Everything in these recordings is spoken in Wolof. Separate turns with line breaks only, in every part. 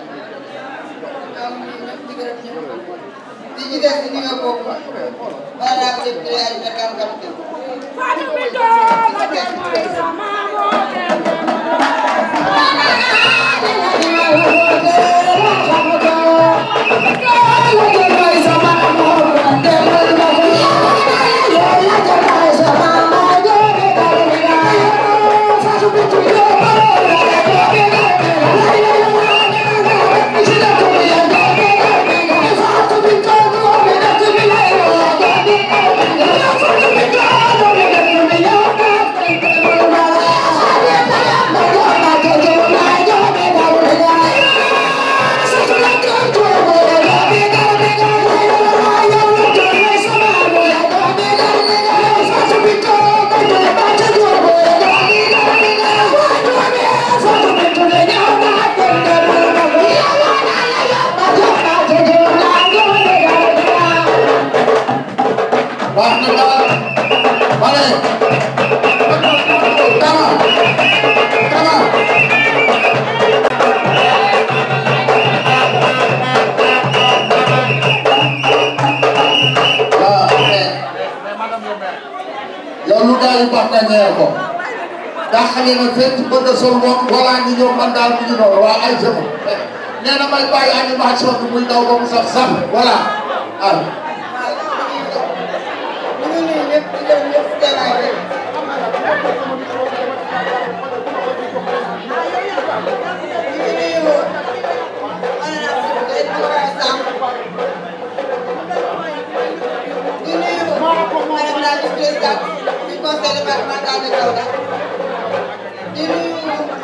ñoom ñun ñëpp di gërëm ñëpp di ci des di nuyoo boobu bala laa ko député ay nekkaan capitaine
baax na daal vale kama kama waaw yow lu daal di baax na ñëwee ko daa xale na fekk bëgg a sol moom wala ñu ñëw man daal mu ngi noonu waa ay jëmm nee na may bàyyi animation bi muy daw ba mu sax sax voilà ah
ñu ngi nuyu ñëpp di gërëm ñëpp teewaay bi ñu ngi nuyu honorable député Amadou Samb di nuyu madame la vice-présidente du conseil départemental de Kaolack di nuyu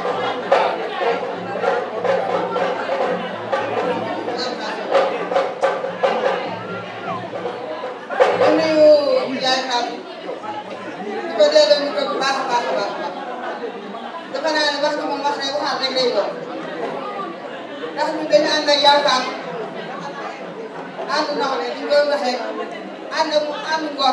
di nuyu yaay Fatou di ko delloo ñu ko bu baax a baax a baax a baax dafa naa ne wax ji moom wax ne waxaat rek lay doon ndax ñun dañu ànd ak yaay Fatou ànd nawle di doon waxee ànd mu ànd ngor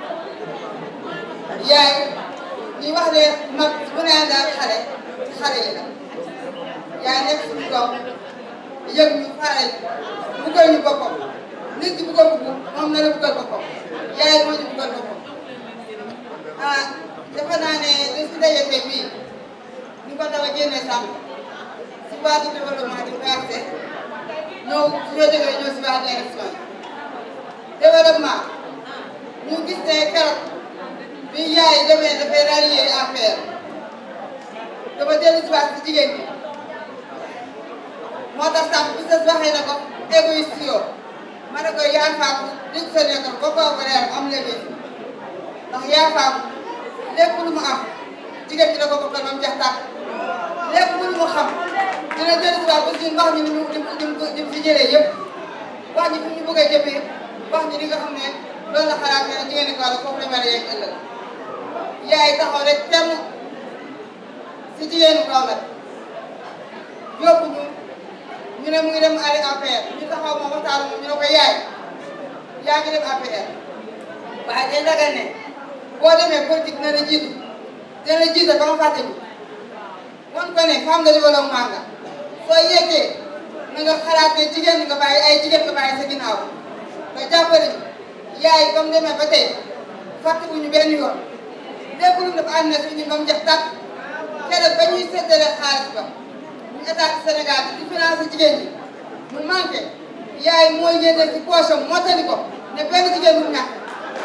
yaay ñuy wax ne mag bu ne ànd ak xale xale yi la yaay nekk suñu doom yëg ñu faral buggal ñu boppam nit ki bu ko bugg moom na la buggal boppam yaay moo ñu buggal boppam ah defe naa ne li si daje tey bii ñu ko daw a génne sàmm si base de développement du PRC ñëw su ñu jógee ñëw si base d'élection yi développement ñu gis ne keroog bi yaay demee dafay rallier affaire dafa dellu si waat si jigéen ñi moo tax sàmm bi sa waxee na ko égoïste yoo ma ne ko yaa faamu dig sa nekkoon ba kaw ba reer am léegi ndax yaa faamu lépp lu mu am jigéen ñi da ko bokkal ba mu jeex tàkk lépp lu mu xam dina dellu si waat aussi wax ñu ni mu ni mu ni mu ni mu fi jëlee yëpp wax ñu fi ñu bëgg a jëmee wax ñu li nga xam ne loolu la xalaat ne jigéen ñi kaw la foofu la mel yegg ëllëg yaay taxaw rek temm si jigéenu kaw la yóbbu ñu ñu ne mu ngi dem ay APR ñu taxaw moom waxtaan moom ñu ne ko yaay yaa ngi dem APR waaye day dagal ne boo demee politique dina la jiitu dina la jiite ba ma fàtte ñu wan ko ne femme de développement nga soo yeggee na nga xalaat ne jigéen ñi nga bàyyi ay jigéen nga bàyyi sa ginnaaw nga jàppale ñu yaay ba mu demee ba tey fàtte wu ñu benn yoon lépp lu mu def ànd na suñu ba mu jeex tàkk keroog ba ñuy séddale xaalis ba ñu état du Sénégal di financé jigéen ñi mu manqué yaay mooy génne ci poche am mottali ko ne benn jigéen mu ñàkk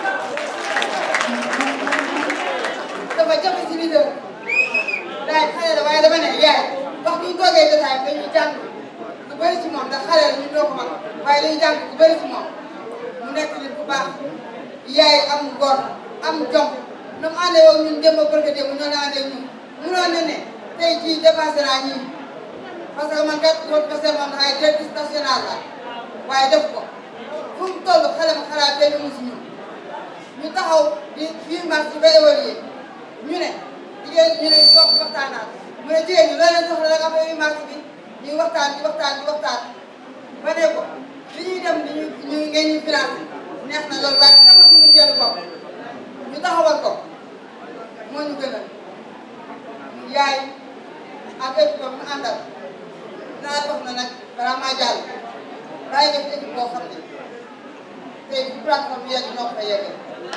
dafa jafe si leader daay xale la waaye dama ne yaay wax ñu toogee jotaay dañuy jàng lu bëri ci moom ndax xale la ñu doo ko mag waaye dañuy jàng lu bëri ci moom mu nekk nit bu baax yaay am ngor am jom na mu àndee woon ñun démb barke démb ñoo la àndee ñun munoon na ne tey jii dépassé naa ñii parce que man kat loolu parce que man ay directrice nationale la waaye def ko fu mu toll xale ma xalaat benn mu si ñun ñu taxaw di fii mars ba évaluer ñu ne jigéen ñu ne toog waxtaanaat mu ne jigéen ñi loolu leen soxla rek affaire yu mars bi ñuy waxtaan di waxtaan di waxtaan ba ne ko li ñuy dem di ñu ñu ngeen ñu financé neex na loolu waaye dama suñu teelu bopp ñu taxawal ko moo ñu gënal yaay ak équipe am mu àndal naa wax na nag balaa maa jàll bàyyi nga fi équipe boo xam ne tey bu plateforme bi yegg ñoo ko fa yeggee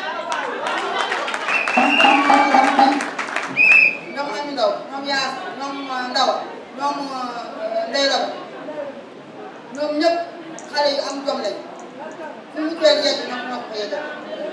ñoom Ami Ndaw ñoom Yaas ñoom Ndaw ñoom Ndeye Laba ñoom ñëpp xale yu am jom lañ fu mu teel yegg ñoom ñoo ko fa yeggal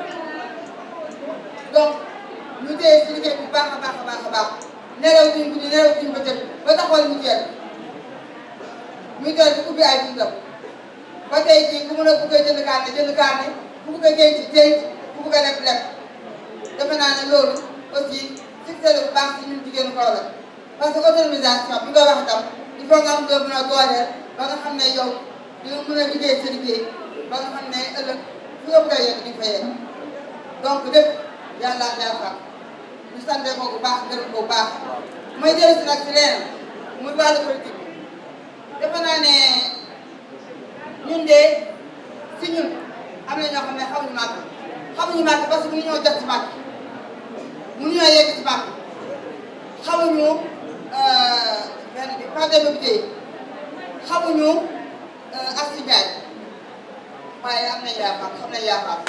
donc ñu téye si liggéey bu baax a baax a baax a baax nelaw duñ guddi nelaw duñ bëccëg ba taxawal mu teel muy teel di ubbi ay buntam ba tey jii ku mën a bëgg a jënd carte jënd carte ku bëgg a denc denc ku bëgg a leb leb defe naa ne loolu aussi succès la bu baax si ñun jigéenu Kaolack parce que autonomisation bi nga wax itam il faut nga am doo mën a dooleel ba nga xam ne yow di nga mën a liggéey sa liggéey ba nga xam ne ëllëg fu nga bëgg a yegg di nga fa yegg donc lépp yàlla yaa fa ñu sante ko bu baax gërëm ko bu baax mooy jël si nag si leneen muy wàllu politique defe naa ne ñun de si ñun am na ñoo xam ne xamuñu màgg xamuñu màgg parce que mënuñoo jot si màgg mënuñoo yegg si màgg xamuñu benn bi pas de mobilité xamuñu Astou Ndiaye waaye am nañ yaakaar xam nañ yaakaar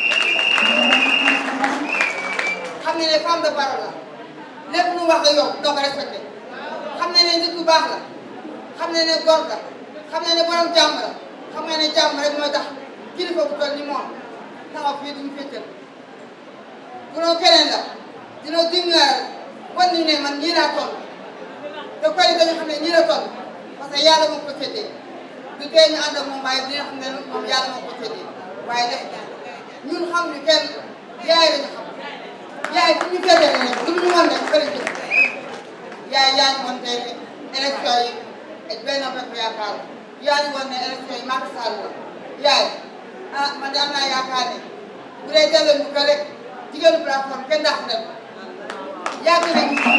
xam ne ne femme de parole la lépp lu wax la yow doo ko respecté xam ne ne nit ku baax la xam ne ne góor la xam ne ne borom jàmm la xam nga ne jàmm rek mooy tax kilifa bu toll ni moom taxaw fii duñu féetal bu doon keneen la dina dingaar wan ñu ne man ñii laa toll te koy dañu xam ne ñii la toll parce que yàlla moo ko féetee du tee ñu ànd ak moom waaye dina xam ne moom yàlla moo ko féetee waaye def ñun xam ñu kenn yaay lañu xam yaay fu ñu féetee ne lu ñu mën rek bëri jëf yaay yaa ñu woon tey ne élection yi ak benn bopp yaakaar yaa ñu woon ne élection yi Macky Sall la yaay ah man de am naa yaakaar ne bu dee delloo ñu ko rek jigéenu plateforme kenn dàq dem yàgg nañ ci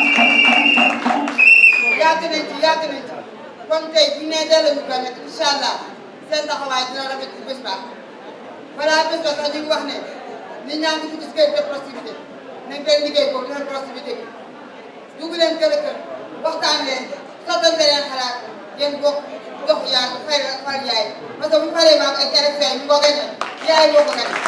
yàgg nañ ci yàgg nañ ci kon tey bu ñu nee delloo ñu ko rek incha allah seen taxawaay dina rafet ci bés ba balaa bés ba sax ñu ngi wax ne nit ñaa ngi gis kër de proximité nañ koy liggéey boobu defal proximité bi dugg leen kër kër waxtaan leen sottante leen xalaat ngeen bokk dox yaa fay far yaay parce que bu ñu faree maam ak élection yi ñu ko gañe yaay moo ko gañe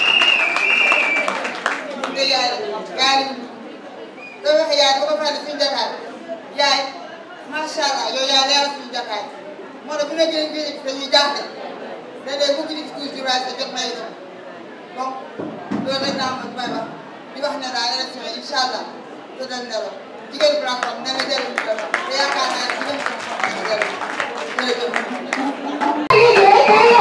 te yaay la yaay la da wax yaay ba ko fàtte suñu jataay yaay macha allah yow yaa leeral suñu jataay moo tax bu ne gën a gën dañuy jaaxle léeg-léeg bu gis toujours waaye sa jot may dem donc loolu rek naa mën may wax di wax ne daal élection yi incha allah te dañ ne la jigéen plateforme ne nga dellu ñu te yaakaar naa jigéen plateforme ne dellu jërëjëf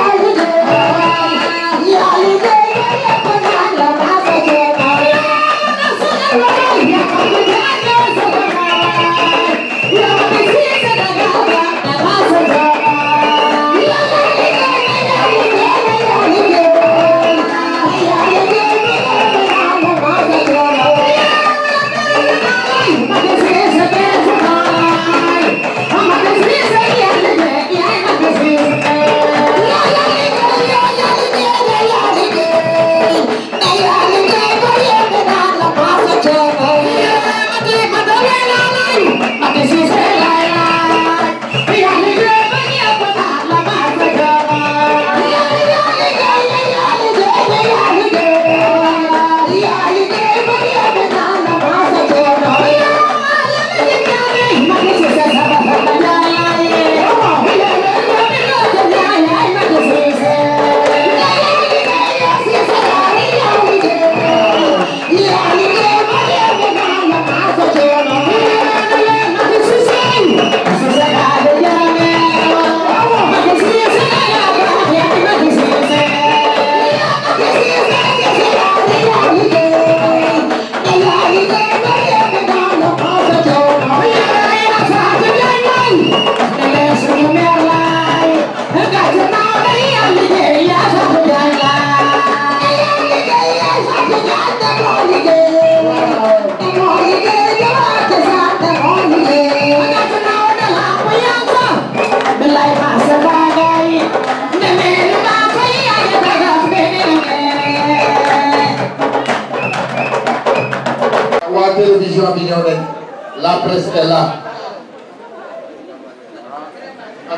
waa télévision bi ñëw nañ la presse est là ak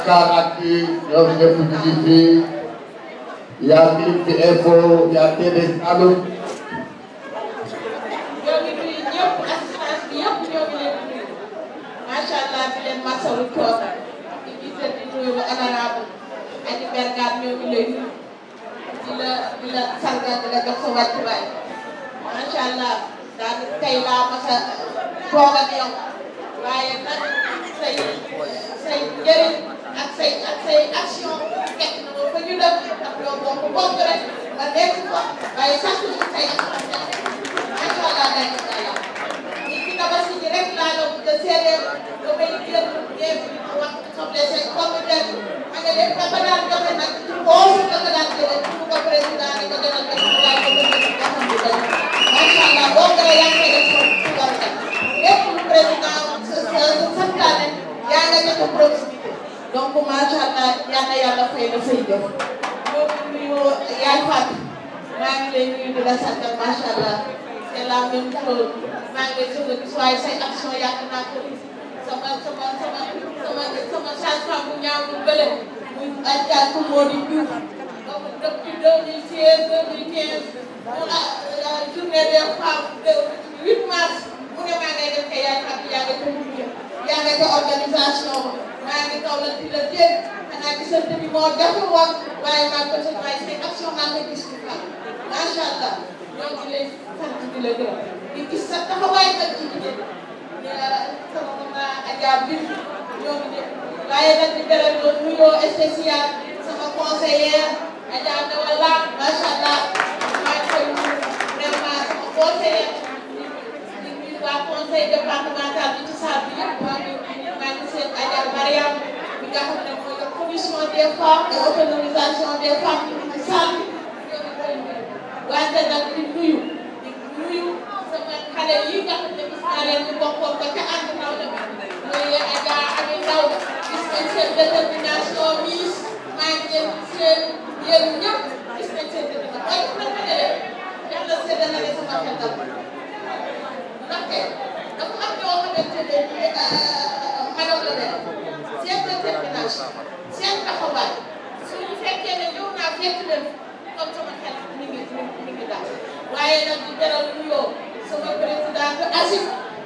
Dakaractu ñoom ñëpp ñu ngi fii yaa Click Info yaa TDS Saloum
ñoo ngi nuyu ñëpp assistance bi yëpp ñoo ngi leen di nuyu macha allah di leen masawu coono di gisal di nuyu lu honorable Aji Bergane ñoo ngi lay nuyu di la di la sargal di la jox sa wàccuwaay macha allah daal tey laa mas a toog ak yow waaye nag say say njëriñ ak say ak say action fekk na ma fa ñu dem ndax yow bokk bokk rek nga nekk fa waaye sax say action macha allah day ko yàlla ñi ci tabaski ji rek laa doon nga seedeel nga may jël ngeen ma wax soble seen pomme de terre ma nga leen ba daan joxe nag ci boobu nga ko daan jëlee pour ko président ni ko demal ko ci laaj ko bëgg ci xam bi dañ macha allah boo ko yaa ngi koy def ci war a lépp lu président sa santaane yaa nga joxe proximité donc macha allah yal na yàlla fay na say jëf ñoo ngi nuyu yaay Fatou maa ngi lay nuyu di la sant macha allah c'est la même chose maa ngi lay soog a gis waaye say action yàgg naa ko gis sama sama sama sama sama changement bu ñaaw bu bële muy Adja Koumodi Diouf donc depuis 2016 2015 mu la journée des femmes de 8 mars mu ne maa ngay def kay yaay xam yaa nga ca mujj yaa nga ca organisation maa ngi kaw la di la dégg xanaa gisante bi moo jafe woon waaye maa ko sa waaye say action maa ngi gis ci kaw macha allah ñoo ngi lay sant di la gërëm di gis sa taxawaay nag ci jigéen sama maman Adja Bin ñoo ngi def waaye nag di beral loolu nuyoo spécial sama conseillère Adja Ndawala macha allah maa ngi koy nuyu vraiment sama conseillère di nuyu waa conseil départemental bi ci salle bi yëpp maa ngi maa ngi seen Adja Mariam bi nga xam ne mooy la commission des femmes et autonomisation des femmes ci salle bi ñoo ngi koy nuyu wante nag di nuyu di nuyu sama xale yi nga xam ne gis naa leen ñu bokkoon ko ca ànd naw la muy Adja Ami Ndaw gis nañ seen détermination miis maa ngi leen seen yéen ñëpp gis nañ seen détermination waaye bu fekkee ne yàlla seede na ne sama xel dal ndaxte dafa am ñoo xamante ne madame la leen seen détermination seen taxawaay suñu fekkee ne ñëw naa fekk leen comme sama xel mi ngi mi ngi daal waaye nag di beral nuyoo sama président bi Asif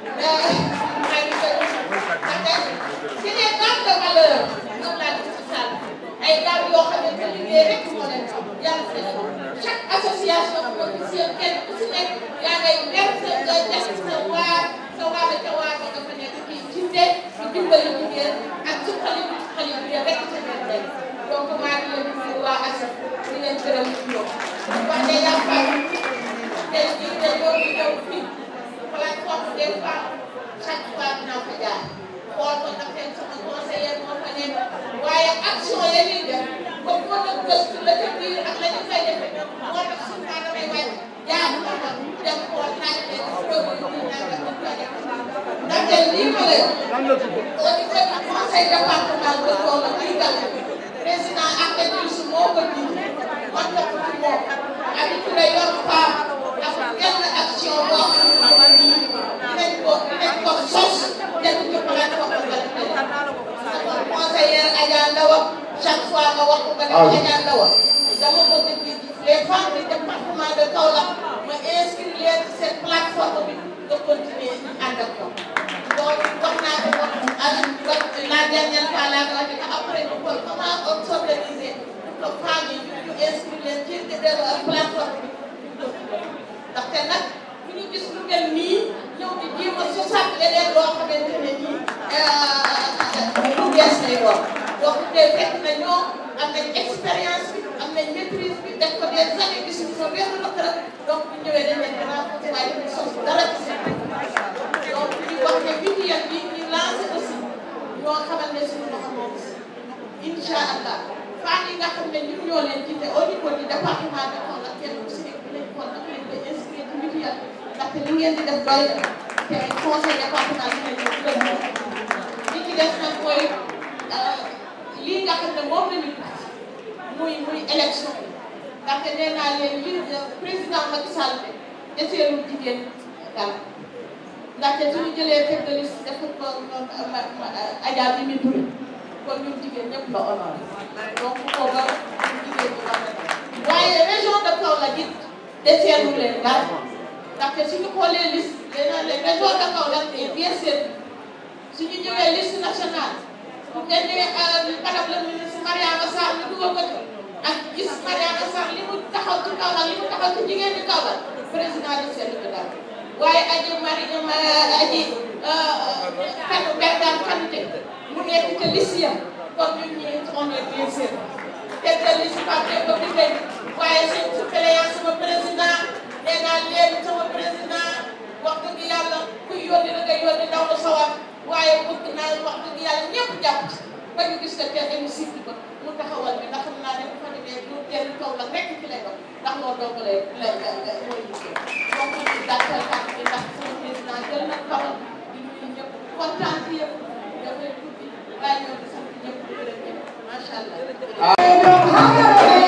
maa ngi koy ndaxte c'est des dames de valeur ñoom laa gis ci salle ay dames yoo xam ne liggéey rek moo leen yàlla seen chaque association bu ko gis yéen kenn ku si nekk yaa ngay def sa nga def sa waar sa waar ca waar ba nga fa nekk kii jinde di dimbali jigéen ak ci xale bi ci xale bi rek ca biir tey donc maa ngi leen di nuyu waa Asif di leen gërëm ci ñoom wax ne yaa fay tey jii de ñoo ngi ñëw fii plateforme des femmes chaque fois dinaa fa jaar xool ko ndax tey sama conseiller moo fa nekk waaye action ya ñuy def ba mën a gëstu la ca biir ak la ñu fay defee moo tax suñu naa damay wàcc jaar ko fa dem xool laaj leen produit bi nangam ñu koy def ndaxte lii ma lay au niveau du conseil départemental de Kaolack lii dal président Ahmed Youssou moo ko jiite man topp ci moom Abi Touré yor femme ak benn action boo xamante ne nii dinañ ko dinañ ko sos teg ci plateforme sama conseillère Adja Ndawa chaque fois nga wax ko nga def Adja Ndawa dama bëgg di les femmes du département de Kaolack ma inscrire leen ci seen plateforme bi nga continuer ànd ak ko loolu wax naa ko wax ak la dernière fois laa ko wax ne après ñu xool comment on s'organiser pour que femmes yi ñu inscrire leen ci plateforme bi ndaxte nag bu ñu gis lu mel nii ñëw di jéem a sosaat leneen loo xamante ne nii lu bees lay doon donc tey fekk na ñoom am nañ expérience bi am nañ maîtrise bi def ko des années gisuñu fa benn lëkk rek donc bu ñëwee dañ leen di renforcer waaye dañuy sos dara ci seen donc ñu wax ne mutuelle bi ñu lancé aussi ñoo xamal ne suñu loxo moom si incha allah femmes yi nga xam ne ñun ñoo leen jiite au niveau du département de Kaolack kenn ku si nekk dinañ xool naka lañ koy inscrire ci mutuelle ndaxte li ngeen di def doy na te conseil départemental dinañ ko gën li ci des nag mooy lii nga xam ne moom la ñu muy muy élection bi ndaxte nee naa leen li président Macky Sall deseelul jigéen dara ndaxte suñu jëlee tête de liste def ko Adja Mimi Touré kon ñun jigéen ñëpp la honoré donc kooka ñun jigéen ñi war nañu waaye région de Kaolack it deseelu leen dara ndaxte suñu xoolee liste les les régions de Kaolack est bien servi suñu ñëwee liste nationale bu ngeen ne madame la ministre Mariama Sarr ñu dugal ko ci ak gis Mariama Sarr li mu taxaw ci Kaolack li mu taxaw ci jigéen ñi Kaolack président de seetlu ko daal waaye aji mari aji kan Bergane Kanouté mu nekk ca liste ya kon ñun ñii on est bien servi teg na liste Pape Demba Bitèye waaye seen suppléant sama président nee naa léegi sama président wax dëgg yàlla kuy yónni la ngay yónni ndaw la sawar waaye bëgg naa wax dëgg yàlla ñëpp jàpp ci ba ñu gis que kenn hémicycle ba mu taxawal bi ndax xam naa ne bu fa demee du dellu kaw la rekk ci lay doon ndax loolu dong lay lay lay mooy liggéey donc ñu gàttal kàddu gi ndax sama président jël na kawal di nuyu ñëpp kontaan ci yëpp dafay tuddi bàyyi ñoo di sant ñëpp di gërëm ñëpp macha allah.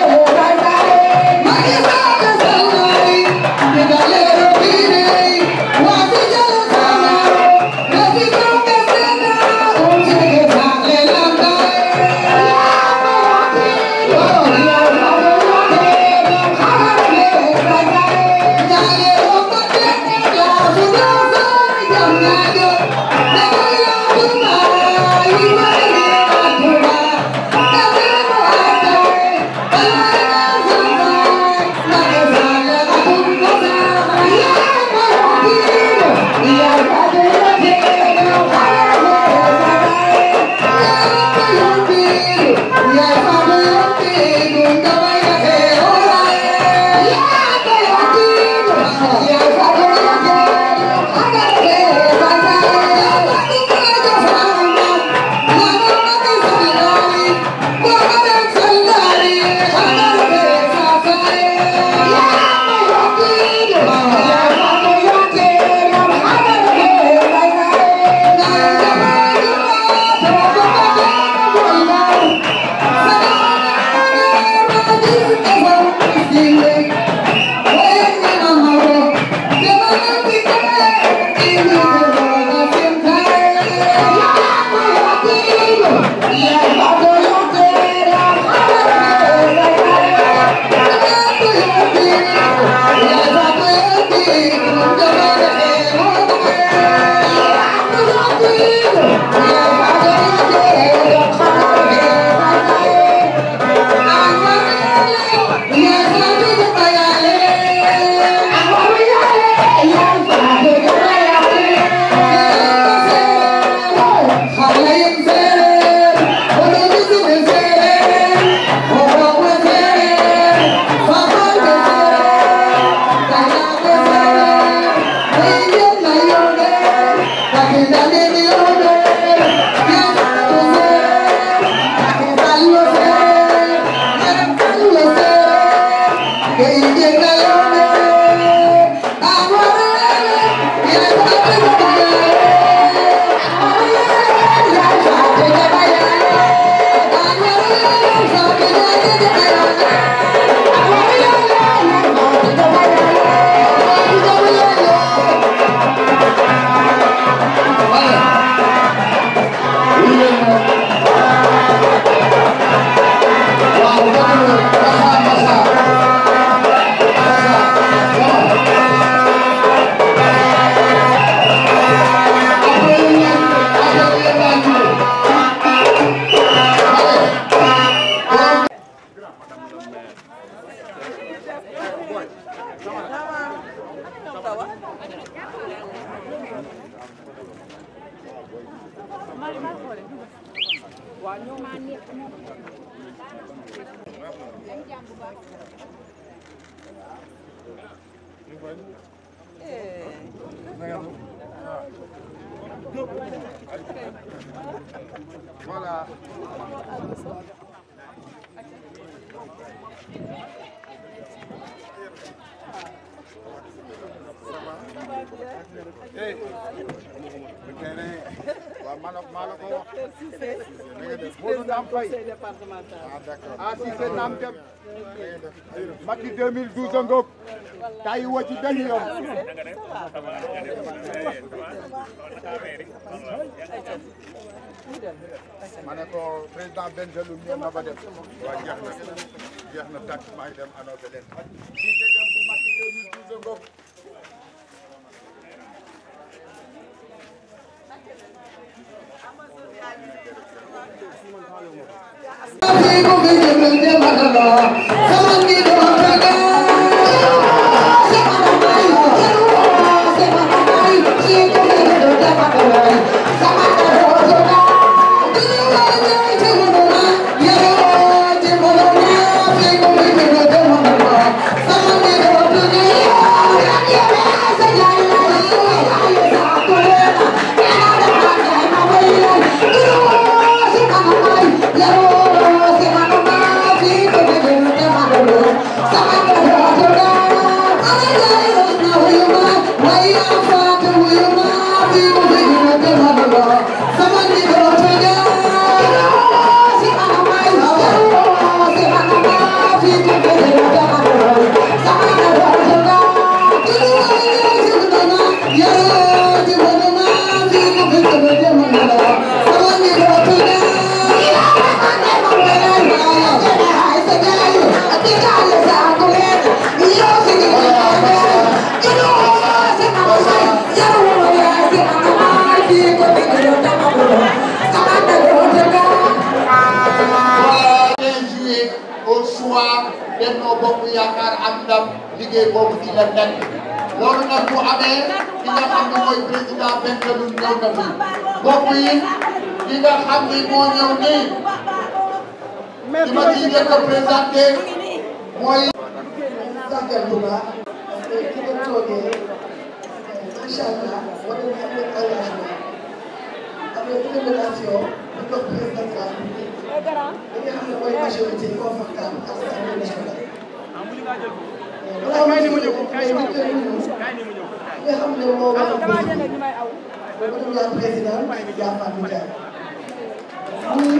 Voilà. Hey. waaw maa la maa la ko wax. na nga def Modou Naam Faye. ah d'accord ah si c'est Naam Dem. Macky 2012 a ngoog. tay wo ci benn yoon. ma ne ko président Bengelou ñëw na ba dem waaw jeex na jeex na tàkk maa ngi dem annoncé leen fii te dem bu Macky 2012 ngoog juillet au soir Benno Bokk Yaakaar am ndam liggéey boobu ci la nekk loolu nag bu amee ki nga xam ne mooy président Bengelou ñëw na fi mbokk yi ki nga xam ni moo ñëw nii ki ma ciy njëkk a présenté mooy
tàggat bu baax parce que ki ngeen toogee macha allah wane na am ngeen engagement am ngeen détermination bu jox président de la République li nga xam ne mooy majorité confortable à l'Assemblée nationale. balaa may ñëw may njëkk a nuyu ki nga xam ne moo war a bés bi madame la présidente Dia Fatou Ndiaye. muy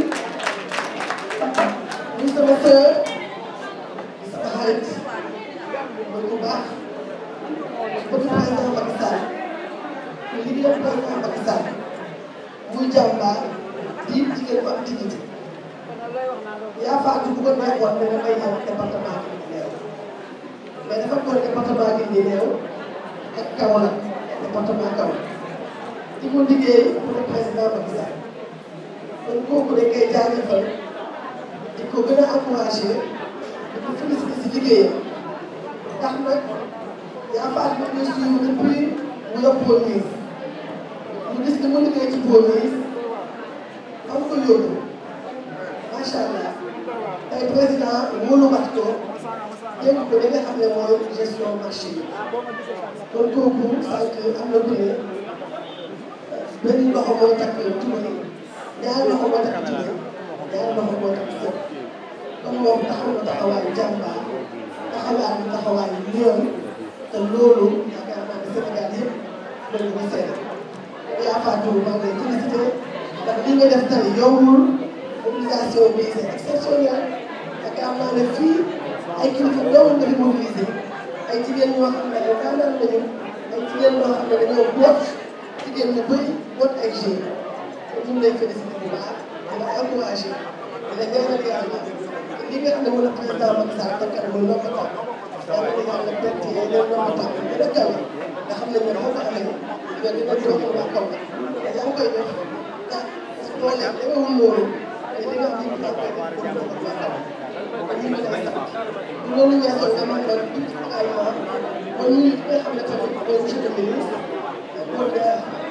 muy sama sœur sama xarit mooy bu baax bëgg président Macky Sall te liggéeyal président Macky Sall muy jàmbaar di jigéen bu am dignité yaa faatu bu ko neexoon ne damay ñëw département Guinguinéo mais dafa doon département Guinguinéo ak Kaolack département Kaolack di ko liggéey pour le président Macky Sall kon kooku dañ koy jaajëfal di ko gën a encouragé di ko félicité si liggéeyam ndax nag yaa faatu ba ñu suivre depuis mu yor police ñu gis ni mu liggéey ci police am ko yóbbu macha allah tey président wóoluwaat ko dégg ko li nga xam ne mooy gestion marché yi kon kooku sànq am na ku ne benn loxo mooy takk tubéy ñaari loxo mooy takk tubéy ñaari loxo mooy takk sëb kon moom taxaw na taxawaayu jàmbaar taxawaay na taxawaayu yoon te loolu yaakaar naa ne Sénégal yëpp loolu ñu seet yaa Fatou maa ngi lay félicité ndax li nga def tey yombul mobilisation bi c'est exceptionnel yaakaar naa ne fii ay kilifa doomu nga fi mobilisé ay jigéen ñoo xam ne ay daanaan lañu ay jigéen ñoo xam ne dañoo boot jigéen ñu bëri boot ay jeunes kon ñu ngi lay félicité bu baax di la encouragé di la ñaanal yàlla li nga xam ne moom la président Macky Sall takkal muy ndomba tànk yàlla na yàlla bett yi leen ndomba tànk gën a kawe nga xam ne ñoom boo ko amee nga gën a doon waa kaw la yaa ngi koy def ah doole demewul loolu mais li nga xam ne bii daal koy def pour waa kaw kon ñu ngi lay sant bu loolu weesoo nga mën a tuuti également ba ñuy fi nga xam ne tamit mooy monsieur le ministre Paul Ndiaye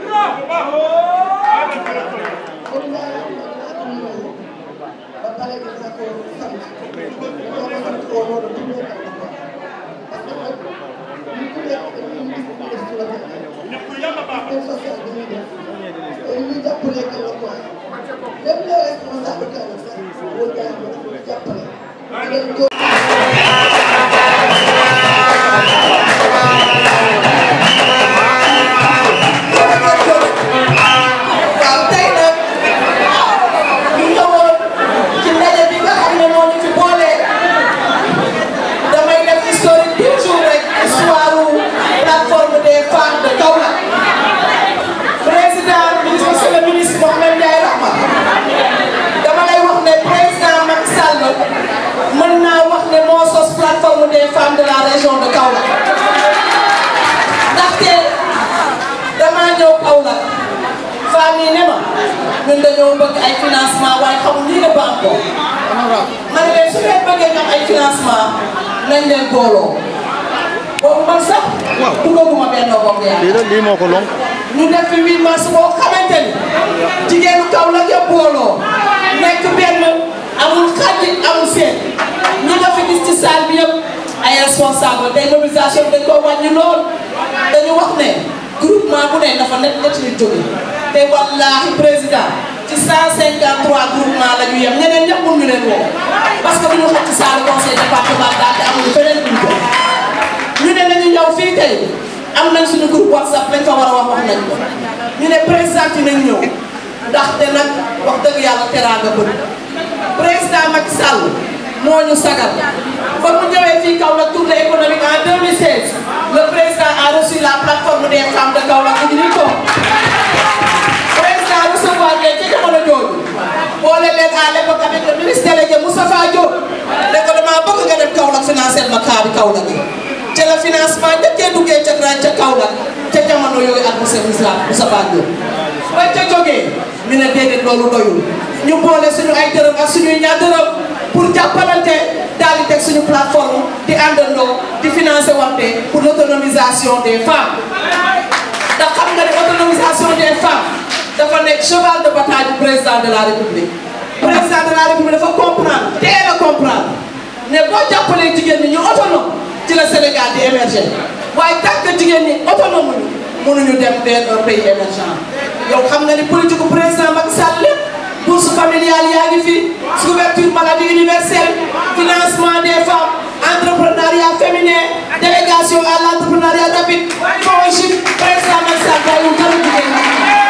Paul Ndiaye dinaa ko nuyu ba pare dinaa ko sant dinaa ko sant au nom de tous les candidats parce que nag ñu ku nekk dañuy gis ñu def ci la système social bi ñuy def te ñu jàppale que le quoi même les responsables que la sax Paul Ndiaye ma dafa jàppale dinañ ko
Thank
ñun dañoo bëgg ay financement waaye xamul lii la banque ko ma ne leen su ngeen bëggee ñoom ay financement nañ leen booloo boobu man sax duggaguma benn bopp yaa
lii la lii moo ko lonk
ñu def fi 8 mars boo xamante ni jigéenu kaw la yëpp booloo nekk benn amul xàjji amul seen ñi nga fi gis ci salle bi yëpp ay responsable day mobilisation dañ ko wàññi lool dañu wax ne groupement bu ne dafa nekk ñetti nit jóge te wallaahi président ci 153 groupement la ñu yem ñeneen ñëpp mun ñu leen woo parce que bu ñu xaj ci salle conseil départemental te amuñu feneen bu ñu ko ñu ne nañu ñëw fii tey am nañ suñu groupe whatsapp lañ fa war a wax wax nañ ko ñu ne président yi nañ ñëw ndaxte nag wax dëgg yàlla teraanga bëri président Macky Sall moo ñu sagal ba mu ñëwee fii Kaolack tournée économique en 2016 le président a reçu la plateforme des femmes de Kaolack ñu ni ko président recevoir leen ci jamono jooju boole leen à l'époque avec le ministre délégué Moustapha Diop ne ko damaa bëgg nga dem Kaolack financer ma kaa bi Kaolack yi ca la financement njëkkee duggee ca grand ca Kaolack ca jamono yooyu ak monsieur Moussa Moustapha Diop bañ ca jógee ñu ne déedéet loolu doyul ñu boole suñu ay dërëm ak suñuy ñaar dërëm pour jàppalante daal di teg suñu plateforme di àndandoo di financer wante pour l'autonomisation des femmes ndax xam nga ne autonomisation des femmes dafa nekk cheval de bataille du président de la république président de la république dafa comprendre teel a comprendre ne boo jàppalee jigéen ñi ñu autonome ci la Sénégal di émerger waaye tant que jigéen ñi autonome ñu mënuñu dem vers un pays émergent yow xam nga ni politique gu président Macky Sall lépp bourse familiale yaa ngi fi couverture maladie universelle financement des femmes entrepreneuriat féminin délégation à l'entrepreneuriat rapide FONGIP président Macky Sall bàyyiwul dara jigéen ñi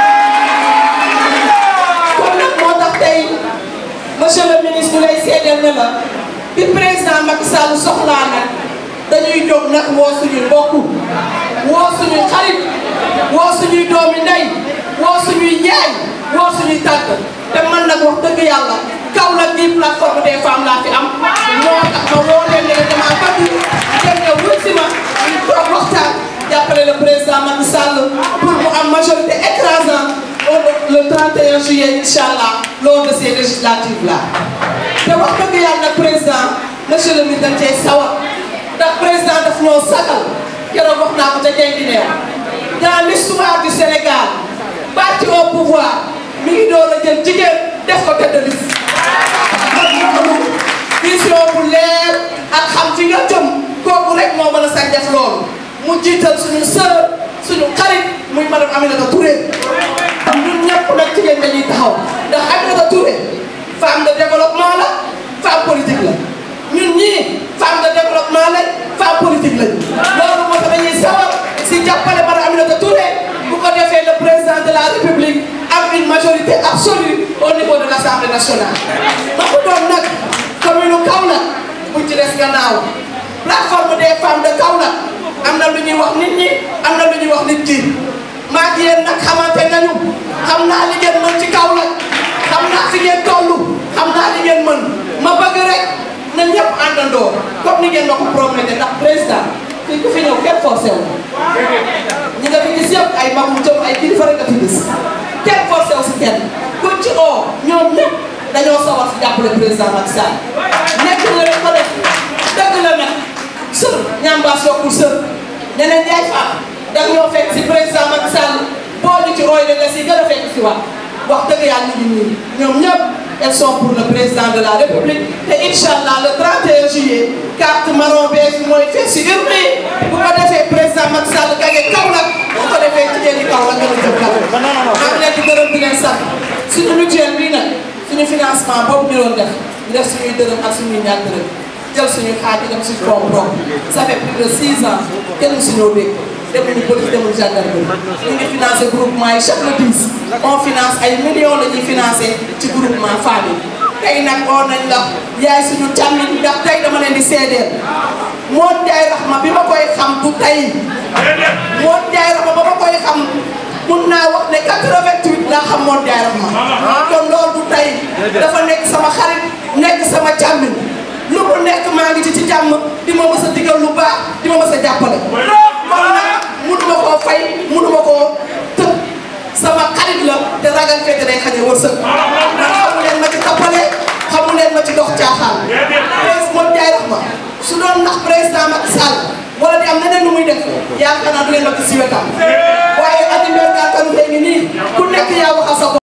kon nag moo tax tey monsieur le ministre ñu lay seedeel ne la bi président Macky Sall soxlaa nag dañuy jóg nag woo suñuy mbokk woo suñuy xarit woo suñuy doomi ndey woo suñuy yaay woo suñuy tàgg te man nag wax dëgg yàlla kaw la bii plateforme des femmes laa fi am moo tax ma woo leen ne dama bëgg ngeen ñëw wut si ma ñu toog waxtaan jàppale le président Macky Sall pour mu am majorité écrasante le 31 juillet incha allah lors de ces législatives là te wax dëgg yàlla nag président monsieur le ministre dañ cee sawar ndax président daf ñoo sagal keroog wax naa ko ca Guinguinéo dans l'histoire du Sénégal parti au pouvoir mi ngi door a jël jigéen def ko tête de liste kon loolu vision bu leer ak xam fi nga jëm kooku rek moo mën a sañ def loolu mu jiital suñu sœur suñu xarit muy madame Aminata Touré ñun ñëpp nag jigéen dañuy taxaw ndax Aminata Touré femme de développement la femme politique la ñun ñii femme de développement lañ femme politique lañ loolu moo tax dañuy sawar si jàppale madame Aminata Touré bu ko defee le président de la République am une majorité absolue au niveau de l'Assemblée nationale. ma ko doon nag commune Kaolack buñ ci des gannaaw plateforme des femmes de Kaolack am na lu ñuy wax nit ñi am na lu ñuy wax nit ki maa ngi yéen nag xamante nañu xam naa li ngeen mën ci Kaolack xam naa fi ngeen toll xam naa li ngeen mën ma bëgg rek na ñëpp àndandoo comme ni ngeen ma ko prometté ndax président fii ku fi ñëw kenn forcé wu ñi nga fi gis yëpp ay magum jëm ay kilifa rek nga fi gis kenn forcé wu si kenn ku ci oo ñoom ñëpp dañoo sawar si jàppale président Macky Sall nekk nga rek ko def dëgg la nag sër ñambaas yokkul sër ñeneen jaay faat dag ñoo fekk si président Macky Sall boo ñu ci roy de nga si gën a fekk si wax wax dëgg yàlla ñu ngi nii ñoom ñëpp elles sont pour le président de la République te incha allah le 31 juillet carte marron beige bi mooy fekk si urne yi bu ko defee président Macky Sall gagné Kaolack bu ko defee jigéen ñi Kaolack gën a jëm kanam. maa ngi leen di gërëm di leen sant suñu mutuelle bii nag suñu financement boobu ñu doon def ñu def suñuy dërëm ak suñuy ñaar dërëm jël suñu xaaj dem suñu fond propre ça fait plus de 6 ans kenn suñoo dégg. demuñu police demuñu gendarmerie ñu ngi financé groupement yi chaque le 10 on finance ay millions la ñuy financé ci groupement famille tey nag oo nañ la yaay suñu càmmiñ ndax tey dama leen di seedeel moo jaay raxma bi ma koy xam du tey moo jaay raxma ba ma koy xam mun naa wax ne 88 laa xam moo jaay raxma kon loolu du tey dafa nekk sama xarit nekk sama càmmiñ lu mu nekk maa ngi ci ci jàmm di ma mës a digal lu baax di ma mës a jàppale kon nag munuma koo fay munuma koo tëb sama xarit la te ragal fekk day xañe wërsëg caaxaan président moom jaay rax ma su doon ndax président Macky Sall wala di am leneen lu muy def yaakaar naa du ngeen ma gis si wetam waaye Adi Mbergane Kanouté ngi nii ku nekk yaa waxal sa bopp